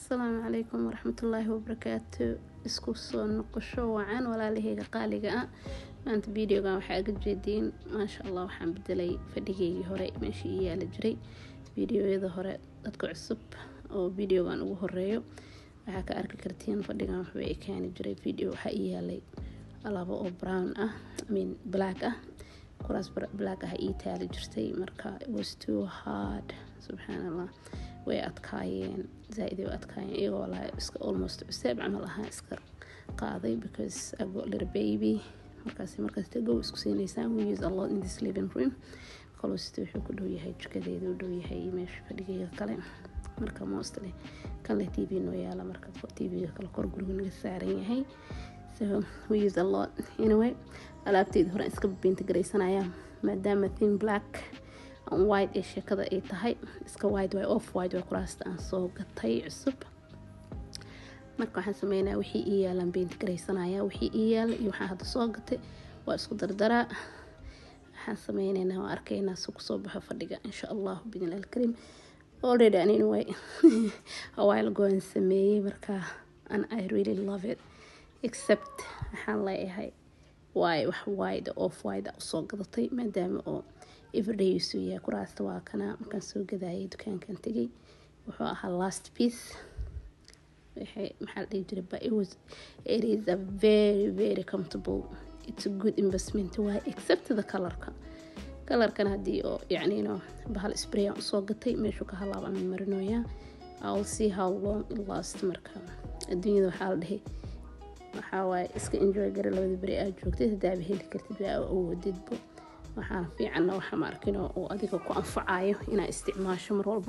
asalaamu calaykum waraxmatullaahi wabarakaatu isku soo noqosho wacan walaalaheyga qaaliga ah maanta videogan waxaa aga jeediin maasha allah waxaan bedelay fadhigeygii hore meeshii ii yaala jiray videoyada hore dadka cusub oo videogan ugu horeeyo waxaa ka arki kartiin fadhigan waxba i keeni jiray video waxaa ii yaalay alaabo oo brown ah imean black ah kuraas black ah ii taali jirtay marka it was too hard subxaan allah way adkaayeen zaa-id way adkaayeen iyagoo walaa iska almost cuseeb camal ahaa iska qaaday because I got little baby markaas markaas go isku siinaysaa we use a lot in this living room kalosita wuxuu ku dhow yahay jikadeeda u dhow yahay meesha fadhigeyga kale marka mostly kan leh tv noo yaala marka tvga kale kor guriga naga saaran yahay so we use a lot anyway alaabteeda hore iska binta garaysanaya maadaama thin black white ee sheekada ay tahay iska white way off white way kuraasta aan soo gatay cusub marka waxaan sameynaya wixii ii yaalaan beynti garaysanaya wixii ii yaala iyo waxaan hadda soo gatay waa isku dardaraa waxaan sameyneynaa waa arkaynaa si kusoo baxo fadhiga insha allah bidnillahi alkariim already an anyway a while ago aan sameeyey marka and I really love it except waxaan leeyahay waay wax wide off wide usoo gadatay maadaama oo everyday usuu yahay kuraasta waa kana markaan soo gadaayay dukaankan tegay wuxuu ahaa last piece waxay maxaa la dhihi jiray but it was it is a very very comfortable it's a good investment waay except the colorka colorkan haddii oo yacni no bahal spray aan usoo gatay meeshuu ka halaaba ama marinooyaa I'll see how long it last marka adduunyada waxaa la dhihi waxaa waaye iska enjoy gara labada beri aad joogtay hadaaba heli kartid waa awoodidbo waxaana fiicanna waxa ma arkin oo adiga ku anfacayo inaa isticmaasho mar walbo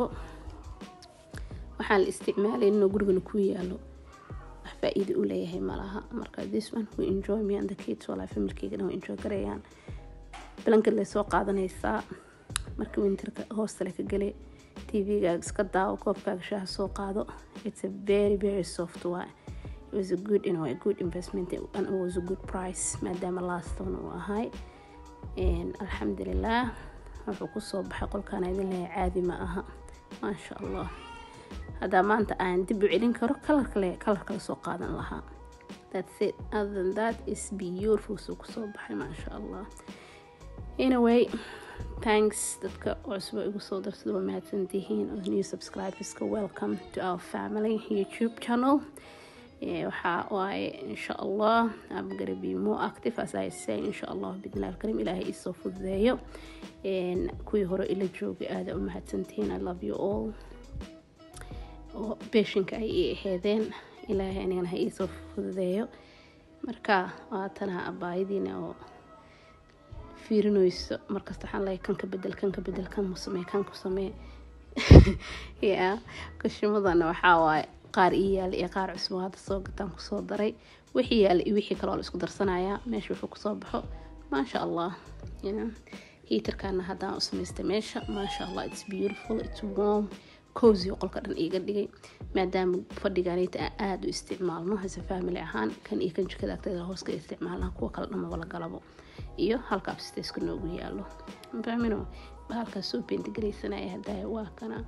waxaan la isticmaalay inuu gurigana ku yaalo wax faa-iida u leeyahay malaha marka this one we enjoy me and the kids walaa familkeygana way enjoy garayaan blanket lay soo qaadanaysaa marka winterka hoostale ka gale tvgaaga iska daawo koobkaaga shaaha soo qaado it's a very very soft way it was a good you know, a good investment and it was a good price maadaama last one uu ahay alxamdulilah wuxuu kusoo baxay qolkaan idin leeya caadi ma aha maasha allah haddaa maanta aan dib u celin karo kalarkale kalarkale soo qaadan lahaa that's it other than that is beautiful suu kusoo baxay maasha allah anyway thanks dadka cusba igu soo darsada waa mahadsantihiin oo new subscriberska welcome to our family youtube channel waxaa waaye insha allah I'm gonna be more active as I say insha allah bidnillahi alkarim ilaahay iisoo fududeeyo kuwii hore ila joogay aada u mahadsantihiin I love you all oo beeshinka ay ii aheedeen ilaahay anigana ha iisoo fududeeyo marka waatana abaayadiina oo fiirinayso markasta waxaan leeyahay kan ka bedel kan ka bedel kan mu samee kan ku samee ya kashimadana waxaa waaye qaar ii yaala iyo qaar cusbo hadda soo gataan kusoo daray wixii yaala iyo wixii kaloo la isku darsanayaa meesha wuxuu kusoo baxo maasha allah hiitarkana haddaan u samaystay meesha maasha allah it's beautiful it's warm cozy qolka dhan iiga dhigay maadaama fadhigaanayta aan aada u isticmaalno hase family ahaan kan iyo kan jikada agteeda hooska isticmaalna kuwa kale dhamaba la galabo iyo halka abstaiska noogu yaalo fahmino bahalkaas soo beentigaraysanaaya hadaya waa kana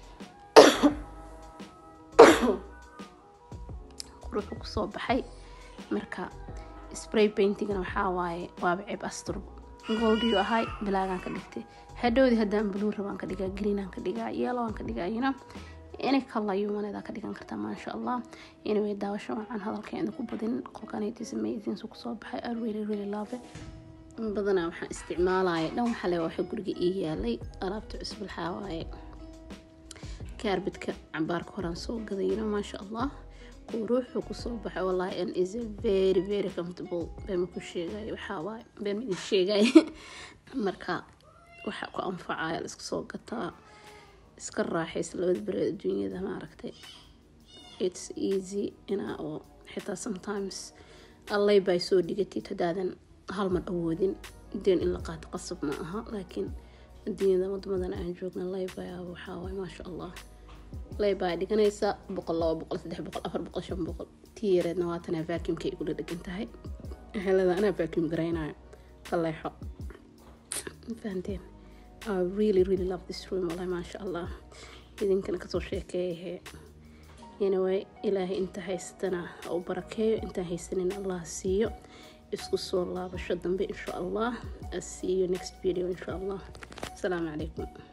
quruxu kusoo baxay marka spray paintingna waxaa waaye waaba ceeb astur goldiyu ahay bilaagaan ka dhigtay hadhowdii haddaan blue rabaan ka dhigaa greenaan ka dhigaa yellowaan ka dhigaa yina inay kalayumaneeda ka dhigan kartaa maasha allah anyway daawasho waxaan hadalkeeda ku badin qolkanaytis amazing su kusoo baxay I really really love it badanaa waxaan isticmaalaya dhan waxa le waxa guriga ii yaalay alaabta cusub waxaa waaye kaarbidka cabaarka horaan soo gadayno maasha allah quruuxuu kusoo baxay wallahi and is a very very comfortable bema ku sheegayo waxaa waaye bema idin sheegay marka waxa ku anfacaya la iska soo gataa iska raaxaysa labada bereed adduunyada maaragtay it's easy inaa oo xitaa sometimes allay bay soo dhigatid haddaadan hal mar awoodin deen in la qaato qasab ma aha laakiin adduunyada wadamadan aan joogna laybaya waxaa waaye maasha allah laybaa dhiganaysa boqol laba boqol saddex boqol afar boqol shan boqol tii yareedna waatanaa vacuumka ay kula dhegan tahay helada anaa vacuum garaynayo kaleexo fahanteen I really really love this room wallahi maasha allah idinkana kasoo sheekeeyahe anyway ilaahay inta haystana ha u barakeeyo intaan haysanin allah siiyo isku soo laabasho dambe insha allah see you next video insha allah asalaamu calaykum